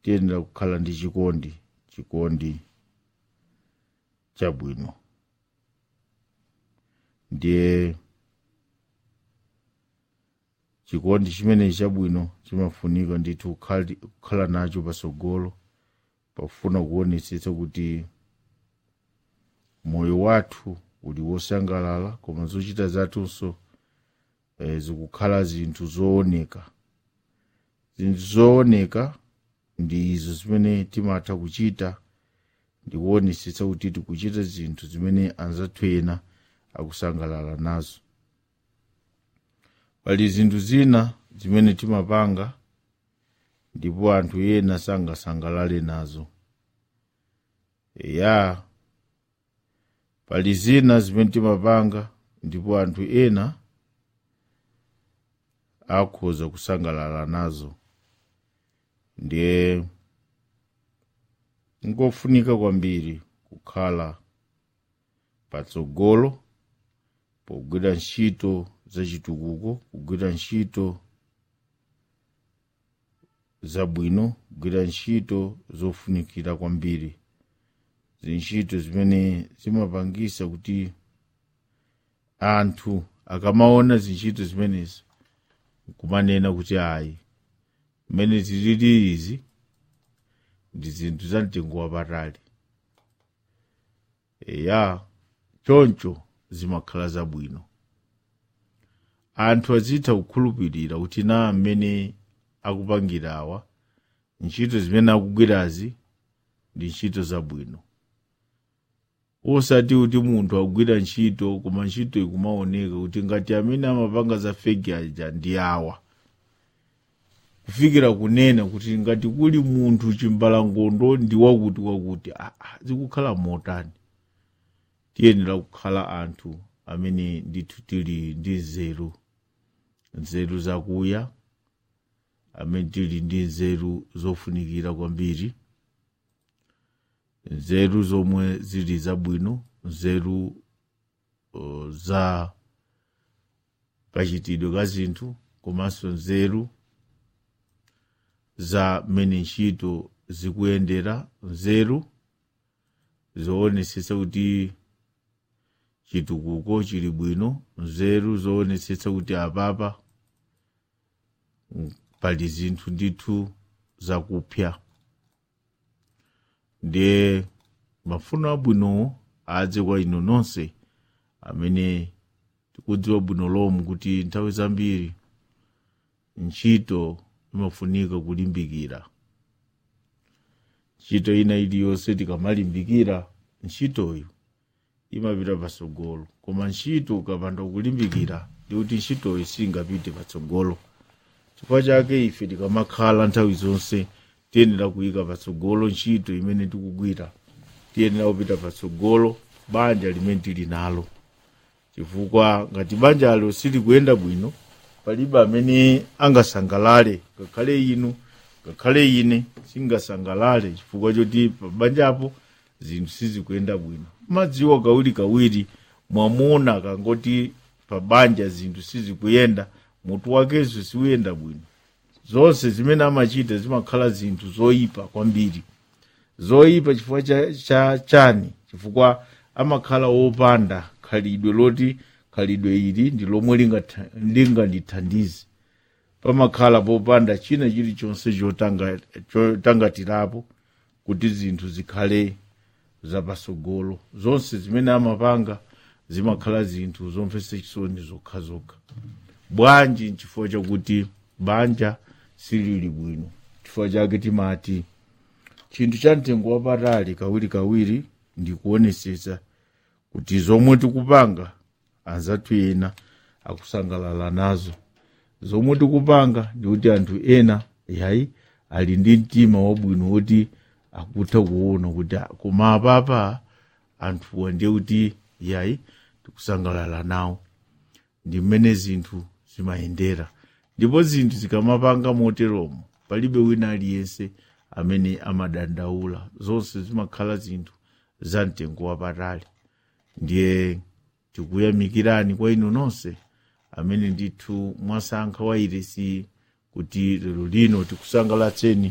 tiyenera kukhala ndi chikondi chikondi chabwino ndiye chikondi chimenechi chabwino chimafunika ndithu kukhali- kukhala nacho pasogolo pafuna kuonetsetsa kuti moyo wathu uli wosangalala koma zochita zathunso eh, zikukhala zinthu zooneka zinthu zooneka ndi izo zimene timatha kuchita ndikuonetsetsa kuti tikuchita zinthu zimene anzathu ena akusangalala nazo pali zinthu zina zimene timapanga ndipo anthu ena sangasangalale nazo ya pali zina zimene timapanga ndipo anthu ena akhoza kusangalala nazo ndiye ngofunika kwambiri kukhala patsogolo pogwira ntchito zachitukuko kugwira ntchito zabwino kugwira ntchito zofunikira kwambiri zintchito zimene zimapangisa kuti anthu akamaona zintchito zimenezi kumanena kuti ayi mmene zilili izi ndi zinthu za mtengo wapatali eya choncho zimakhala zabwino anthu azitha kukhulupirira kuti na mmene akupangirawa ntchito zimene akugwirazi ndi ntchito zabwino osati kuti munthu akugwira ntchito koma ntchito ikumaoneka kuti ngati amene amapanga za fegi aja ndi awa kufikira kunena kuti ngati kuli munthu chimbalangondo ndi wakuti wakuti ah, ah, zikukhala motani tiyenera kukhala anthu amene ndithu tili ndi nzeru nzeru zakuya amene tili ndi nzeru zofunikira kwambiri nzeru zomwe zili zabwino nzeru uh, za kachitidwe ka zinthu komanso nzeru za mmene ntchito zikuyendera nzeru zoonetsetsa kuti chitukuko chili bwino nzeru zoonetsetsa kuti apapa mm, pali zinthu ndithu zakupya ndiye mafuno abwinowo adze kwa inu nonse amene tikudziwa bwino lomwe kuti nthawi zambiri ntchito imafunika kulimbikira ntchito ina iliyonse tikamalimbikira ntchitoyo imapita patsogolo koma ntchito ukapanda kulimbikira ndikuti ntchitoyo singapite patsogolo chifukwa chake ife tikamakhala nthawi zonse tiyenera kuyika patsogolo ntchito imene tikugwira tiyenera kupita patsogolo banja limene tili nalo chifukwa ngati banjalo silikuyenda bwino palibe amene angasangalale ngakhale inu ngakhale ine singasangalale chifukwa choti pabanjapo zinthu sizikuyenda bwino madziwa kawiri kawiri mwamuna akangoti pabanja zinthu sizikuyenda mutu wakenso siuyenda bwino zonse zimene amachita zimakhala zinthu zoyipa kwambiri zoyipa chifukwa cha, cha chani chifukwa amakhala wopanda khalidwe loti khalidwe ili ndi lomwe lingatha- lingandithandize pamakhala popanda china chilichonse chotanga- chotangatirapo kuti zinthu zikhale zapatsogolo zonse zimene amapanga zimakhala zinthu zomvetsa chisoni zokhazokha bwanji nchifukwa chakuti banja silili bwino chifukwa chake timati chinthu cha mtengo wapatali kawirikawiri ndi kuonesetsa kuti zomwe tikupanga anzathu ena akusangalala nazo zomwe tikupanga ndi kuti anthu ena yayi ali ndi mtima wabwino woti akutha kuona kuti ah, koma apapa anthuwa ndiye kuti yayi tikusangalala nawo ndi mmene zinthu zimayendera ndipo zinthu zikamapanga moteromo palibe wina aliyense amene amadandaula zonse zimakhala zinthu za mtengo wapatali ndiye tikuyamikirani kwa inu nonse amene ndithu mwasankha wairesi kuti lero lino tikusangalatseni